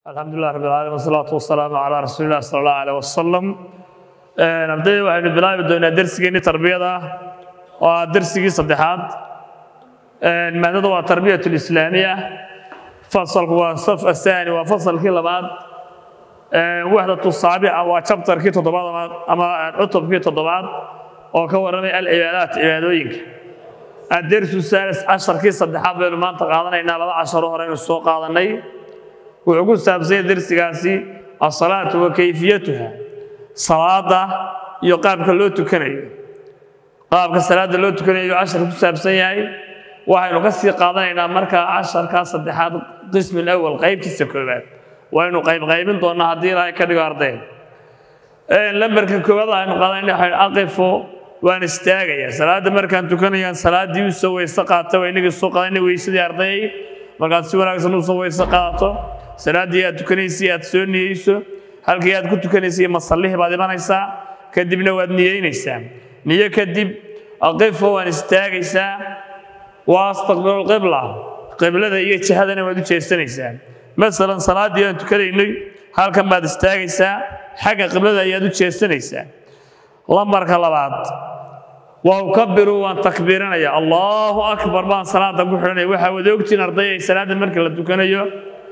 alxamdu lilah rab alcalamin wasalaatu wasalaamu calaa rasuuli illah sala allahu aleh wasalam ardayda waxaynu bilaabi doonaa dersigeenii tarbiyada oo ah dersigii saddexaad maadada waa tarbiyat lislaamiya fasalku waa saf athani waa fasalkii labaad waxdatu saabica waa jabtarkii toddobaad ama cutubkii toddobaad oo ka warramay alcibaadaat cibaadooyinka adersu saalis casharkii saddexaad baynu maanta qaadanaynaa laba casharo horeynu soo qaadanay wuxuu ku saabsanya dersigaasi asalaatu wa kayfiyatuha salaada iyo qaabka loo tukanayo qaabka salaada loo tukanayo cashar ku saabsan yahay waxaynu ka sii qaadanaynaa markaa casharkaa saddexaad qismi awal qaybtiisa koobaad waynu qaybqaybin doonaa haddii ilaahay ka dhigo ardayn lambarka koowaad aynu qaadanayna waxaynu aqifo waan istaagayaa salaada markaan tukanayaan salaaddii u soo weyse qaata waa inagii soo qaadana weysadii ardayay markaad si wanaagsan u soo weyse qaadato salaaddii aad tukanaysay aad soo niyeyso halkii aad ku tukanaysay masallihii baad imanaysaa kadibna waad niyeynaysaa niyo kadib aqifo waan istaagaysaa waa astaqbilu lqibla qiblada iyo jihadana waad u jeesanaysaa masalan salaaddii aan tukanaynay halkan baad istaagaysaa xagga qiblada ayaad u jeesanaysaa lambarka labaad waa ukabiru waan takbiiranaya allahu akbar baan salaada ku xidhanaya waxaa wada ogtiin arday ay salaada marka la tukanayo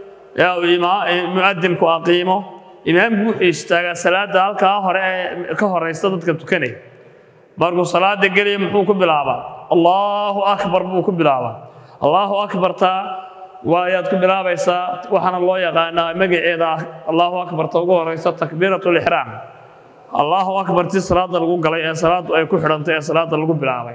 muadimku aqiimo imaamku wuxuu istaagaa salaada halkaa hore ee ka horeysta dadka tukanaya markuu salaada gelaya muxuu ku bilaabaa allahu akbar buu ku bilaabaa allahu akbarta waayaad ku bilaabaysaa waxaana loo yaqaanaa magaceeda allahu akbarta ugu horeysa takbiirat lixraam allahu akbar ti salaada lagu galay ee salaadu ay ku xidhantay ee salaada lagu bilaabay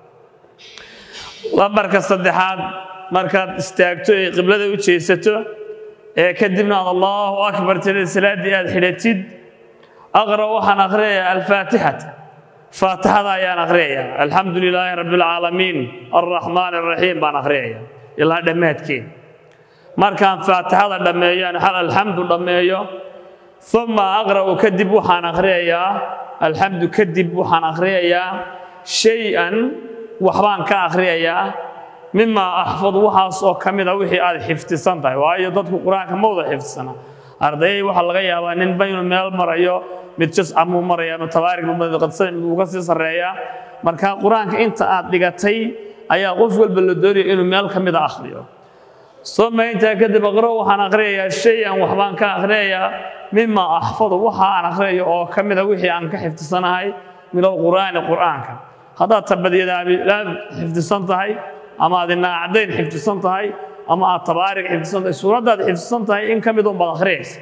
lambarka saddexaad markaad istaagto ee qiblada u jeesato ee kadibna aad allahu akbar tiri salaaddii aad xidhatid aqra waxaan akhriyayaa alfaatixata faatixada ayaan akhriyayaa alxamdu lilaahi rabbi alcaalamiin alraxmaan alraxiim baan akhriyayaa ilaa dhammaadkeed markaan faatixada dhammeeyo hal alxamdu dhammeeyo uma aqra'u kadib waxaan akhriyayaa alxamdu kadib waxaan akhriyayaa shay-an waxbaan ka akhriyayaa mimaa axfad waxaas oo ka mida wixii aad xifdisan tahay waayo dadku qur-aanka ma wada xifdisana ardayay waxaa laga yaabaa ninba inuu meel marayo mid jascamuu maraya mid tabaarig uu ka sii sarreeyaa marka qur-aanka inta aad dhigatay ayaa qof walba la doonaya inuu meel ka mida akhriyo soma intaa kadib aqro waxaan akhriyayaa shay-an waxbaan ka akhriyayaa mima axfadu waxa aan akhriyayo oo ka mida wixii aan ka xifdisanahay min alqur'aani qur'aanka haddaad tabadiyadaad xifdisan tahay ama aad inaacdayn xifdisan tahay ama aad tabaarig xifdisan tahay suuraddaad xifdisan tahay in ka mid un baad akhriyaysa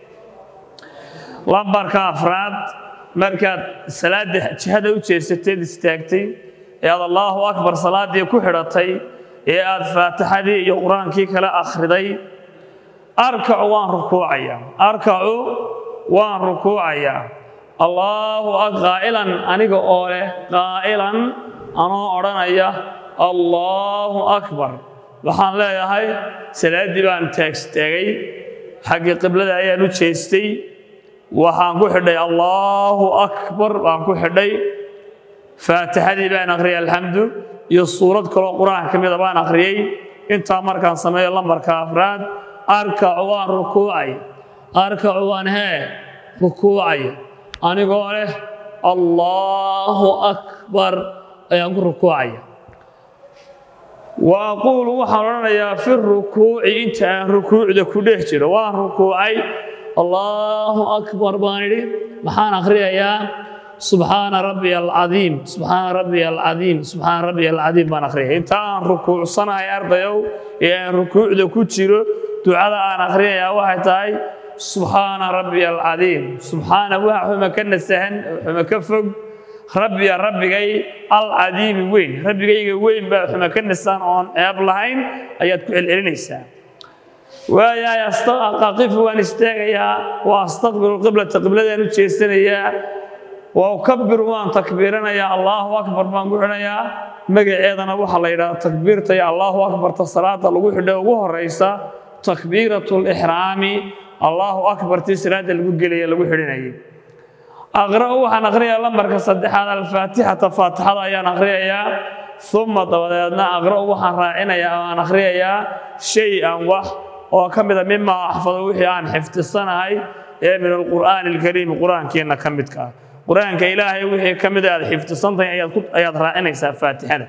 lambarka afraad markaad salaada jihada u jeesateed istaagtay ee aad allaahu akbar salaaddii ku xidhatay ee aad faatixadii iyo qur-aankii kale akhriday arkacu waan rukuucayaa arkacu waan rukuucayaa allaahu qaa'ilan aniga oo leh qaa'ilan anoo odhanaya allaahu akbar waxaan leeyahay salaaddii baan taagstaagay xaggii qiblada ayaan u jeestay waxaan ku xidhay allaahu akbar baan ku xidhay faatixadii baan akhriyay alxamdu iyo suurad kaloo qur-aanka ka mida baan akhriyey intaa markaan sameeyo lambarka afraad arkacu waan rukuucay arkacu waan hee rukuucay anigoo leh allaahu akbar ayaan ku rukuucaya wa aquulu waxaan odhanayaa fi rukuuci inta aan rukuucda ku dhex jiro waan rukuucay allaahu akbar baan idhi maxaan akhriyayaa subxaana rabbiya alcadiim subxaana rabbiya alcadiim subxaana rabbiya alcadiim baan akhriyaya inta aan rukuucsanahay ardayow ee aan rukuucda ku jiro ducada aan akhriyayaa waxay tahay subxaana rabbiya alcadiim subxaana waxa xuma ka nasahan xuma ka fog rabbiya rabbigay alcadiimi weyn rabbigayga weyn baa xuma ka nasahan oon ceeb lahayn ayaad ku celcelinaysaa waayahay aqifu waan istaagayaa wa astaqbilu qiblata qibladaan u jeesanayaa wa ukabiru waan takbiiranayaa allaahu akbar baan ku xidhayaa magaceedana waxaa la yidhahda takbiirta iyo allaahu akbarta salaada lagu xidha ugu horeysa takbiiratu lixraami allaahu akbartii salaada lagu gelaya lagu xidhinayay aqra'u waxaan akhriyayaa lambarka saddexaad alfaatixata faatixada ayaan akhriyayaa uma dabadeedna aqra'u waxaan raacinayaa aan akhriyayaa shay-an wax oo ka mida mimaa axfado wixii aan xifdisanahay ee min alqur'aani alkariimi qur-aankeenna ka midka ah qur-aanka ilaahay wixii ka mida aad xifdisantahay ayaad raacinaysaa faatixada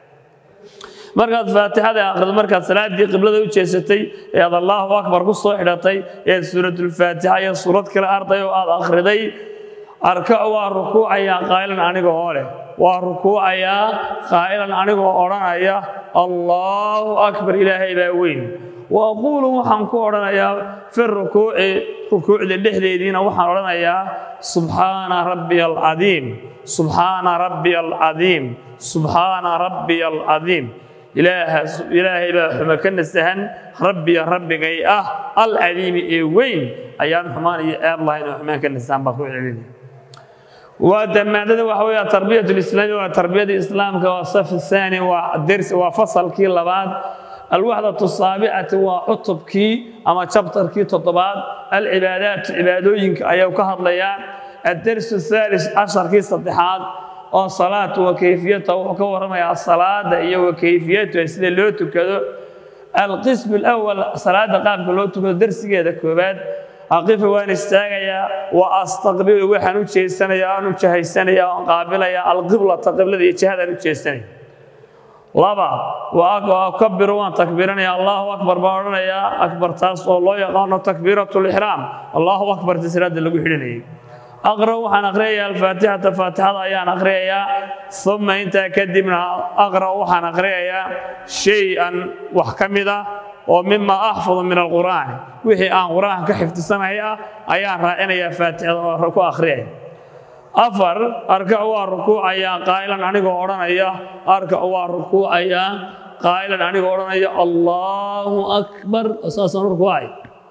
markaad faatixada akhrido markaad salaaddii qiblada u jeesatay ee aad allaahu akbar ku soo xidhatay ee suuratulfaatixa iyo suurad kale arday oo aad akhriday arkacu waa rukuucayaa qaa'ilan aniga oo leh waa rukuucayaa qaa'ilan anigoo odhanaya allaahu akbar ilaahay baa weyn wa aquulu waxaan ku odhanayaa fi rukuuci rukuucda dhexdeediina waxaan odhanayaa subxaana rabbiya alcadiim subxaana rabbiya alcadiim subxaana rabbiya alcadiim ilaahay baa xumo ka nasahan rabbiya rabbigay ah alcadiimi ee weyn ayaan xumaan iyo ceeb lahayn oo xumaan ka nasahan baa ku celinaya waa damaadada waxa weeye tarbiyat lislaami waa tarbiyada islaamka waa saf saani waa dersi waa fasalkii labaad alwaxdatu saabicati waa cutubkii ama jabtarkii toddobaad alcibaadaat cibaadooyinka ayuu ka hadlayaa addersu thalis casharkii saddexaad oo salaatu wa kayfiyata wuxuu ka warramayaa salaada iyo wa kayfiyatuha sida loo tukado alqismu alawal salaada qaabka loo tukado dersigeeda koobaad aqifa waan istaagayaa wa astaqbilu waxaan u jeesanayaa aan u jahaysanayaa aan qaabilayaa alqiblata qiblada iyo jihadaan u jeesanaya laba wa kabiru waan takbiiranaya allahu akbar baan odhanayaa akbar taas oo loo yaqaano takbiiratu lixraam allahu akbarta salaada lagu xidhanayay aqra waxaan aqriyayaa alfaatixata faatixada ayaan aqriyayaa uma intaa kadibna aqra waxaan aqriyayaa shay-an wax ka mid ah oo mima axfadu min alqur'aani wixii aan qur-aanka ka xifdisanahay ah ayaan raacinayaa faatixada oo ku akhriyaya afar arkacu waa rukuucayaa qaa'ilan anigoo odhanaya arkacu waa rukuucayaa qaa'ilan anigoo odhanaya allaahu akbar saasaan rukuucay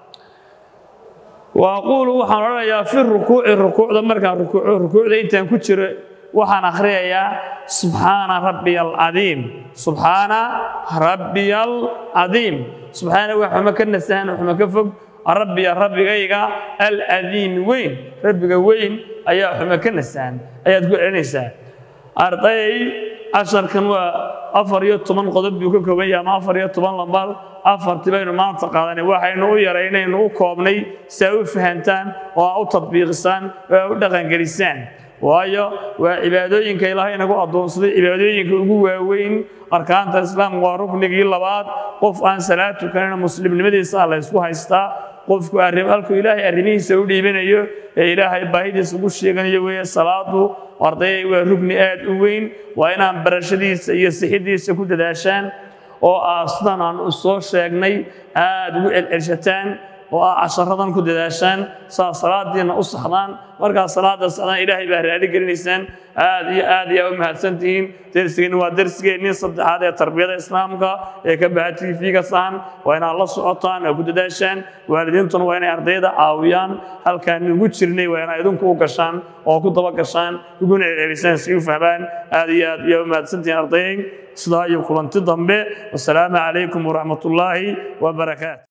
wa aquulu waxaan odhanayaa fi rukuuci rukuucda markaan rukuuco rukuucda intaan ku jiro waxaan akhriyayaa subxaana rabbiya alcadiim subxaana rabbiya alcadiim subxaana wax xumo ka nasahan xumo ka fog rabbiya rabbigayga alcadiimi weyn rabbiga weyn ayaa xumo ka nasahan ayaad ku celinaysaa arday casharkan waa afar iyo toban qodob buu ka kooban yahay ama afar iyo toban lambar afartii baynu maanta qaadanay waxaynu u yaraynaynu u koobnay si ay u fahantaan oo a u tadbiiqisaan oo a u dhaqangelisaan waayo waa cibaadooyinka ilaahay nagu addoonsaday cibaadooyinka ugu waaweyn arkaanta islaamka waa ruknigii labaad qof aan salaad tukanina muslimnimadiisa la ysku haystaa qofku halkuu ilaahay arrimihiisa u dhiibanayo ee ilaahay baahidiisa ugu sheeganayo weeye salaadu ardayay waa rugni aad u weyn waa inaan barashadiisa iyo sixidiisa ku dadaashaan oo aa sidan aan u soo sheegnay aad ugu celcelshataan oo aa casharadan ku dadaashaan saa salaadiina u saxdaan markaa salaada saxdaan ilaahay baa raali gelinaysaan aad iyo aad ayaa u mahadsantihiin dersigeeni waa dersigeennii saddexaad ee tarbiyada islaamka ee ka baxa tv-ga sahan waa inaad la socotaan oo ku dadaashaan waalidiintuna waa inay ardayda caawiyaan halkaan ugu jirnay waa inaad idinku u gashaan oo ku daba gashaan uguna celcelisaan si u fahmaan aad iyo aad ayaa u mahadsantihiin ardayay sidaa iyo kulanti dambe wasalaamu calaykum waraxmatullaahi wabarakaatu